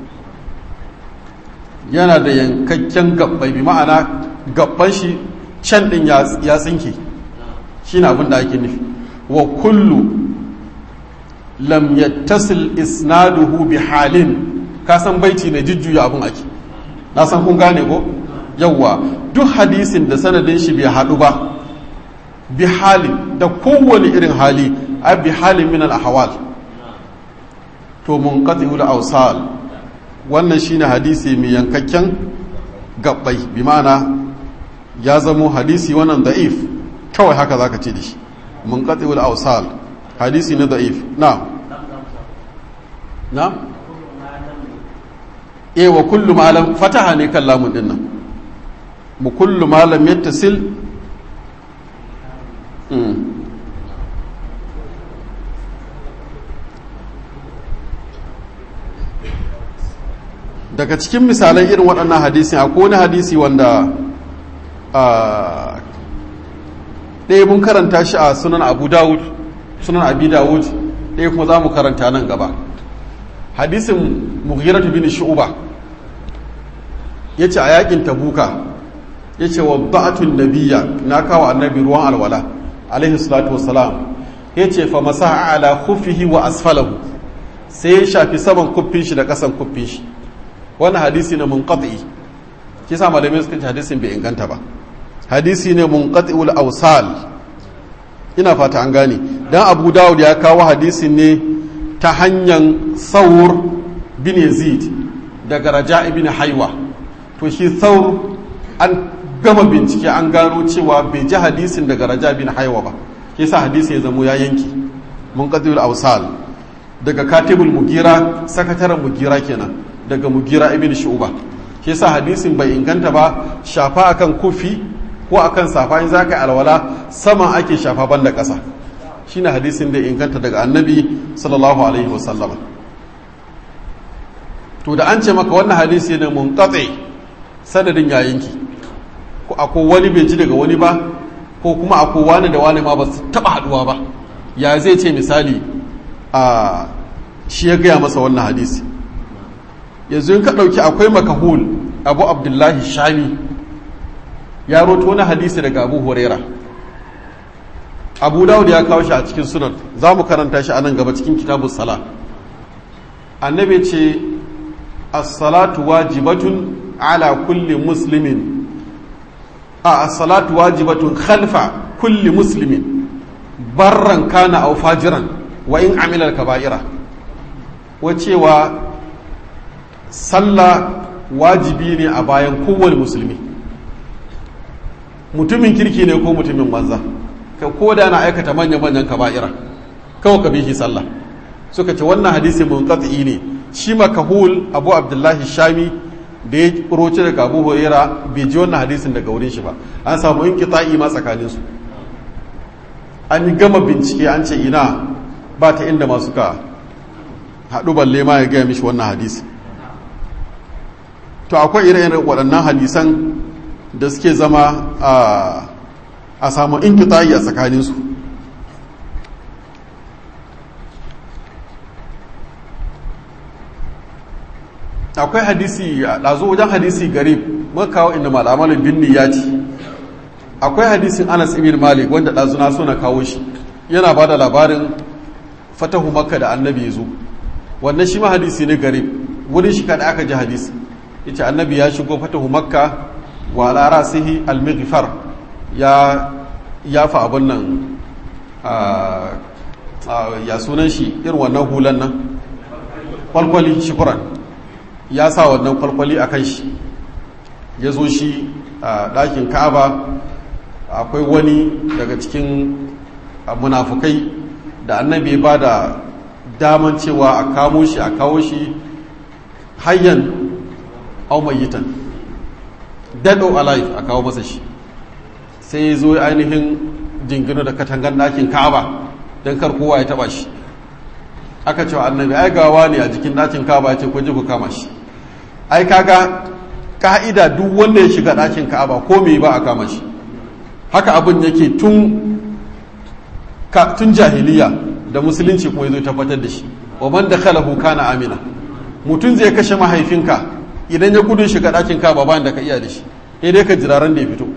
yana da yankakken gabbai bi ma'ana gabban shi can din ya tsinke shine abin da ake nufi wa kullu lam yattasil isnaduhu bi halin ka san baiti ne jujjuya abin ake na san kun gane ko yawwa duk hadisin da sanadin shi bai haɗu ba bi halin da kowane irin hali a bi halin min al-ahwal to munqati'ul awsal wannan shine hadisi mai yankakken gabbai bi ma'ana ya zamo hadisi wannan da'if kawai haka zaka ce da shi munqati'ul awsal hadisi na da'if na na eh wa kullu malam fataha ne kan lamun din nan mu kullu malam yattasil daga cikin misalan irin waɗannan hadisi akwai wani hadisi wanda ɗaya mun karanta shi a sunan abu dawud sunan abi dawud ɗaya kuma za mu karanta nan gaba hadisin mughiratu bin shu'ba ya ce a yakin tabuka ya ce wa ba'atun nabiya na kawo annabi ruwan alwala alaihi salatu wassalam ya ce fa masa ala khuffihi wa asfalahu sai ya shafi saman kuffin shi da kasan kuffin shi wannan hadisi ne munqati kisa malamai suka ce hadisin bai inganta ba hadisi ne munqati'ul awsal ina fata an gane dan Abu Dawud ya kawo hadisin ne ta hanyar Saur bin Yazid daga Raja ibn Haywa to shi Saur an gama bincike an gano cewa bai ji hadisin daga Raja bin Haywa ba kisa hadisi ya zamo ya yanki munqati'ul awsal daga Katibul Mugira sakataren Mugira kenan daga Mugira ibn Shu'ba kisa hadisin bai inganta ba shafa akan kufi ko akan safa in zaka alwala sama ake shafa banda ƙasa shine hadisin da inganta daga annabi sallallahu alaihi wasallam to da an ce maka wannan hadisi ne munqati sanadin ya yanki ko akwai wani bai ji daga wani ba ko kuma akwai wani da wani ma ba su taba haduwa ba ya zai ce misali a shi ya gaya masa wannan hadisi yanzu in ka ɗauki akwai makahul abu abdullahi shami ya roto wani hadisi daga abu huraira abu dawud ya kawo shi a cikin sunan za mu karanta shi a nan gaba cikin kitabun sala annabi ce as-salatu wajibatun ala kulli muslimin a as-salatu wajibatun khalfa kulli muslimin barran kana aw fajiran wa in amila al-kaba'ira wacewa sallah wajibi ne a bayan kowane musulmi mutumin kirki ne ko mutumin banza ka ko da na aikata manya-manyan kaba'ira kawai ka bihi sallah suka ce wannan hadisi mun ne shi makahul abu abdullahi shami da ya roce daga abu huraira bai ji wannan hadisin daga wurin shi ba an samu yin kita'i ma tsakanin su an yi gama bincike an ce ina ba ta inda masu ka haɗu balle ma ya gaya mishi wannan hadisi to akwai ire-iren waɗannan hadisan da suke zama a samu inkitayi a tsakaninsu akwai hadisi a ɗazo wajen hadisi garib muka kawo inda mal'amalin binni ya ci akwai hadisin anas ibn malik wanda ɗazu na so na kawo shi yana ba da labarin fatahu makka da annabi ya zo wannan shi ma hadisi ne garib wurin shi kada aka ji hadisi ita annabi ya shigo fatahu makka wa ala rasihi al-mighfar ya yafa abun nan ya sunan shi irin wannan hulan nan kwalkwali shukuran ya sa wannan kwalkwali a kan shi ya zo shi a ɗakin ka'aba akwai wani daga cikin munafukai da annabi ba da daman cewa a kamo shi a kawo shi hayyan aumayitan dead or alive a kawo masa shi sai ya zo ainihin jingino da katangan ɗakin ka'aba don kar kowa ya taba shi aka cewa annabi ai gawa ne a jikin ɗakin ka'aba ya ce ko ji ku kama shi ai kaga ka'ida duk wanda ya shiga ɗakin ka'aba ko me ba a kama shi haka abin yake tun tun jahiliya da musulunci kuma yazo tabbatar da shi wa man dakhalahu kana amina mutum zai kashe mahaifinka idan ya gudun shiga ɗakin ka'aba ba da ka iya da shi sai dai ka jiraran da ya fito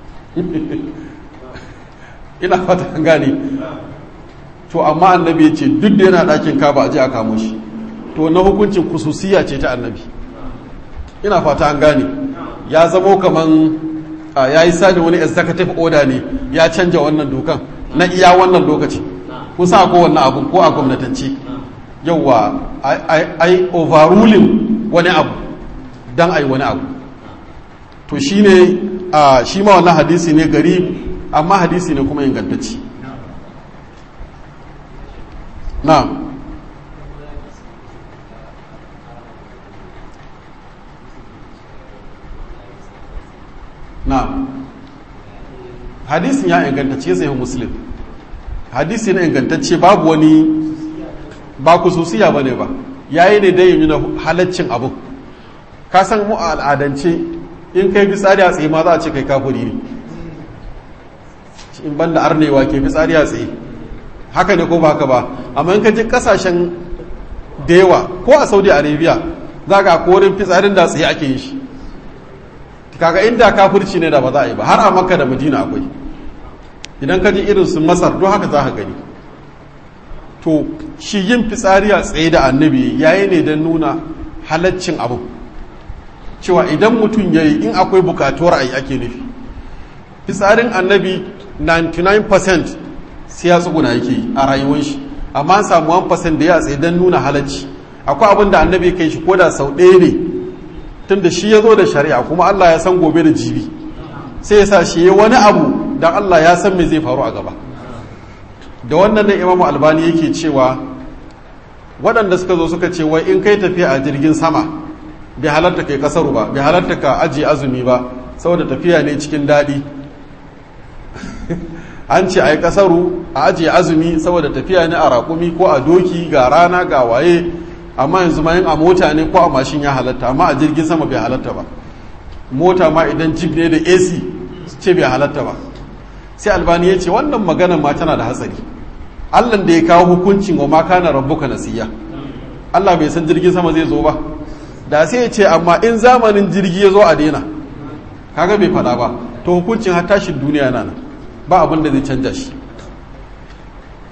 ina fata an gane to amma annabi ya ce duk da yana ɗakin kaba a ji a kamo shi to na hukuncin kususiya ce ta annabi ina fata an gane ya zamo kaman ya yi sani wani executive order ne ya canja wannan dokan na iya wannan lokaci kusa ko wannan abun ko a gwamnatance yauwa ai overruling wani abu don ai wani abu to shine shi ma wannan hadisi ne gari amma hadisi ne kuma ingantacci na na hadisin ya ingantacce sai muslim hadisi na ingantacce babu wani ba kususiya ba ne ba yayi ne dai yi na halaccin abu ka san mu a al'adance in kai fitsari a tsaye ma za a ce kai kafuri ne in banda arnewa ke fitsari a tsaye haka ne ko ba haka ba amma in ka ji kasashen da yawa ko a saudi arabia za ga korin fitsarin da tsaye ake yi shi kaga inda kafirci ne da ba za a yi ba har a makka da madina akwai idan ka ji irin su masar don haka za ka gani to shi yin fitsari a tsaye da annabi yayi ne don nuna halaccin abu cewa idan mutum ya yi in akwai bukatuwar a yi ake nufi fitsarin annabi 99% sai ya tsuguna yake yi a rayuwar shi amma an samu 1% da ya tsaye don nuna halacci akwai abin da annabi kai shi koda sau ɗaya ne tun da shi ya zo da shari'a kuma Allah ya san gobe da jibi sai ya sa shi ya wani abu don Allah ya san me zai faru a gaba da wannan ne imamu albani yake cewa waɗanda suka zo suka ce wai in kai tafiya a jirgin sama bai halarta kai kasaru ba bai halarta ka ajiye azumi ba saboda tafiya ne cikin daɗi an ce a yi kasaru a ajiye azumi saboda tafiya ne a raƙumi ko a doki ga rana ga waye amma yanzu ma yin a mota ne ko a mashin ya halatta amma a jirgin sama bai halatta ba mota ma idan jeep ne da ac ce bai halatta ba sai albani ya ce wannan maganar ma tana da hatsari allan da ya kawo hukuncin wa ma kana rabbuka nasiya allah bai san jirgin sama zai zo ba da sai ya ce amma in zamanin jirgi ya zo a daina kaga bai fada ba to hukuncin har tashin duniya na nan ba abin da zai canja shi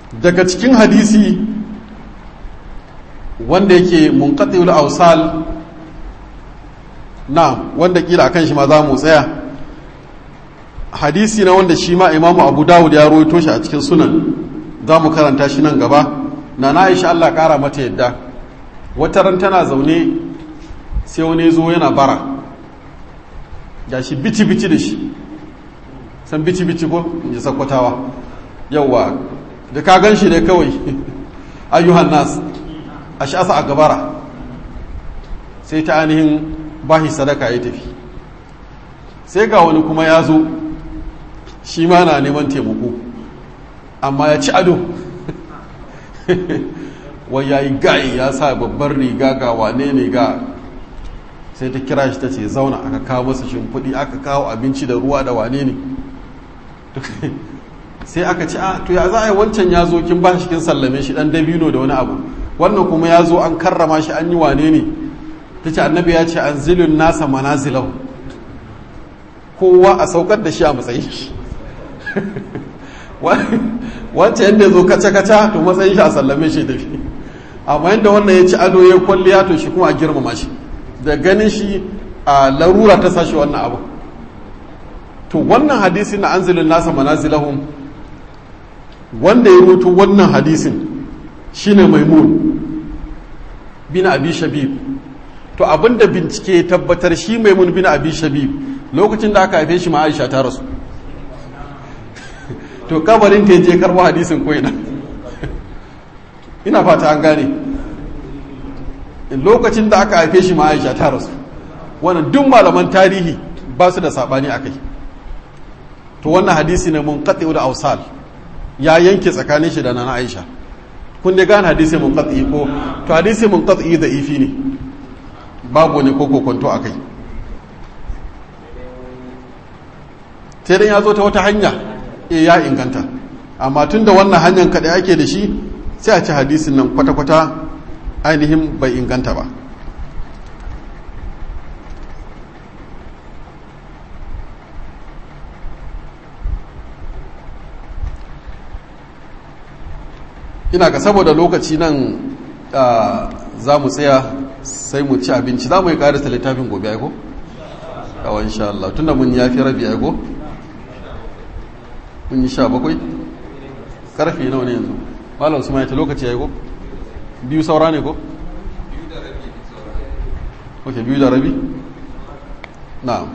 daga cikin hadisi wanda yake munqatiul awsal na wanda kila akan shi ma za mu tsaya hadisi na wanda shi ma imamu abu dawud ya rawaito shi a cikin sunan za mu karanta shi nan gaba na na aisha Allah kara mata yadda wata ran tana zaune sai wani zo yana bara ga shi bici bici da shi san bici bici ko in ji sakwatawa yauwa da ka gan shi da kawai ayyuhan nas a sha'asa a gabara sai ta ainihin bahi sadaka ya tafi sai ga wani kuma ya zo shi ma na neman taimako amma ya ci ado wai ya yi ga'i ya sa babbar riga ga wane ne ga sai ta kira shi ta ce zauna aka kawo masa shimfiɗi aka kawo abinci da ruwa da wane ne sai aka ci a to ya za a yi wancan ya zo kin ba shi kin sallame shi dan dabino da wani abu wannan kuma ya zo an karrama shi an yi wane ne ta ce annabi ya ce an zilin nasa manazilau kowa a saukar da shi a matsayin shi wancan yadda ya zo kaca-kaca to matsayin shi a sallame shi tafi amma yadda wannan ya ci ado ya kwalliya to shi kuma a girmama shi da ganin shi a larura ta sashi wannan abu to wannan hadisi na anzilin nasa manazilahum wanda ya rutu wannan hadisin shine maimun bin abi shabib to abinda bincike ya tabbatar shi maimun bin abi shabib lokacin da aka haife shi ma aisha ta rasu to kabarin ta je karbo hadisin ko ina ina fata an gane lokacin da aka haife shi ma aisha ta rasu wannan duk malaman tarihi ba su da sabani akai to wannan hadisi ne mun qati'u da ausal ya yanke tsakanin shi da nana aisha kun dai gane hadisi mun qati'i ko to hadisi mun qati'i da ifi ne babu ne ko kokonto akai sai dan ya zo ta wata hanya e ya inganta amma tun da wannan hanyar kaɗai ake da shi sai a ci hadisin nan kwata-kwata ainihin bai inganta ba ina ga saboda lokaci nan za mu tsaya sai mu ci abinci za mu yi ƙarisa littafin gobe aiko? kawai insha Allah tunda mun yafi rabi aiko? mun yi sha bakwai karfe nawa ne yanzu malam su ta lokaci ya yi ko biyu saura ne ko ok biyu da rabi na'am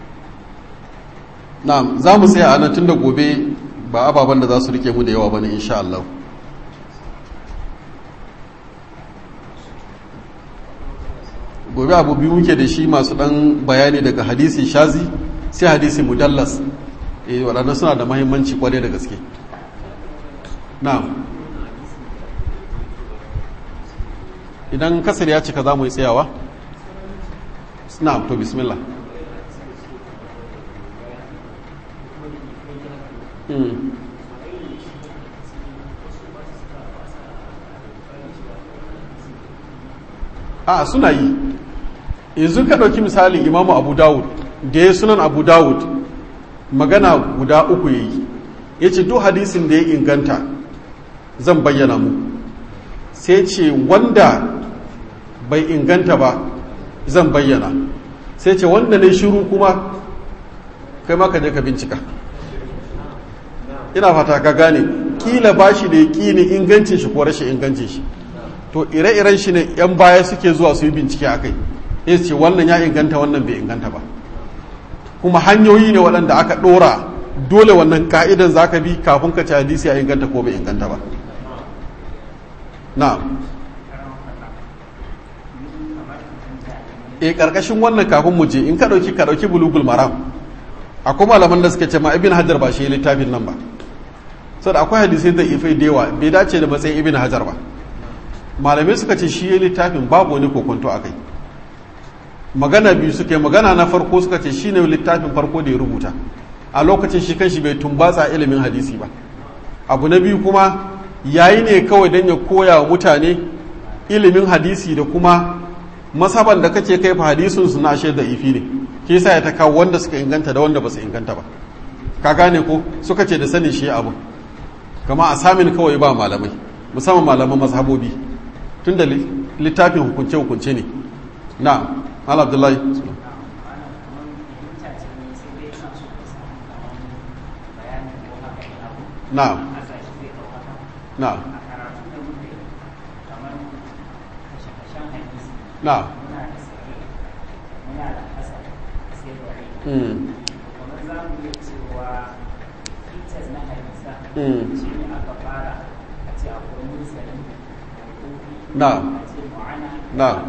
na'am za mu tsaya a nan tun da gobe ba ababen da za su rike mu da yawa bane insha Allah gobe abu biyu muke da shi masu dan bayani daga hadisi shazi sai hadisi mudallas eh waɗannan suna da mahimmanci kwarai da gaske na'am idan kasar ya cika za mu yi tsayawa na'am to bismillah a suna yi yanzu ka ɗauki misalin imamu abu dawud da ya sunan abu dawud magana guda uku ya yi ya ce duk hadisin da ya inganta zan bayyana mu sai ce wanda bai inganta ba zan bayyana sai ce wanda ne shiru kuma kai maka je ka bincika ina fata ka gane kila ba shi da ya ƙini ingancin shi ko rashin ingancin shi to ire-iren shi ne 'yan baya suke zuwa su yi bincike a kai ya ce wannan ya inganta wannan bai inganta ba kuma hanyoyi ne waɗanda aka ɗora dole wannan ka'idan za ka bi kafin ka ci hadisi ya inganta ko bai inganta ba na e ƙarƙashin wannan kafin mu je in ka ɗauki ka ɗauki bulugul maram akwai malaman da suka ce ma ibn hajar ba shi littafin nan ba saboda akwai hadisai da ifai da yawa bai dace da matsayin ibn hajar ba malamai suka ce shi ya littafin babu wani kokonto a kai magana biyu suka yi magana na farko suka ce shi ne littafin farko da ya rubuta a lokacin shi kan shi bai tumbatsa ilimin hadisi ba abu na biyu kuma yayi ne kawai don ya koya wa mutane ilimin hadisi da kuma masaban da kake kai fa hadisun su na da ifi ne ke yasa ya ta kawo wanda suka inganta da wanda ba su inganta ba ka gane ko suka ce da sanin shi abu kama a samin kawai ba malamai musamman malaman mazhabobi tun da littafin hukunce-hukunce ne na ala abdullahi na na na mm. na na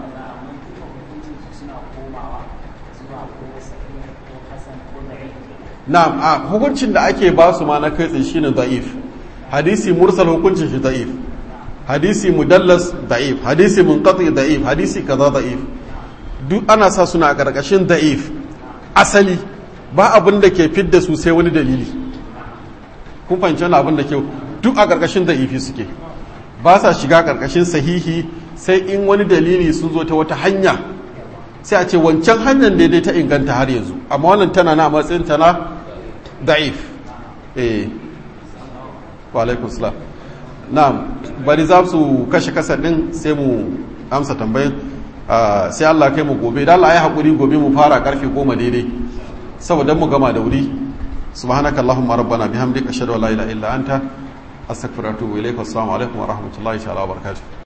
na a hukuncin da ake ba su ma na kai tsaye shine da'if hadisi mursal hukuncin shi da'if hadisi mudallas da'if hadisi munqati da'if hadisi kaza da'if duk ana sa suna a karkashin da'if asali ba abin da ke fidda su sai wani dalili kun fahimci wani abin da ke duk a karkashin da'ifi suke ba sa shiga karkashin sahihi sai in wani dalili sun zo ta wata hanya sai a ce wancan hanyar daidai ta inganta har yanzu amma wannan tana na matsayin tana da'if eh wa alaikum salam na'am bari za su kashe kasar din sai mu amsa tambayin sai Allah kai mu gobe da Allah ya haƙuri gobe mu fara karfe goma daidai saboda mu gama da wuri subhanaka allahumma rabbana bihamdika ashhadu an la ilaha illa anta astaghfiruka wa atubu ilaik assalamu alaikum wa rahmatullahi wa barakatuh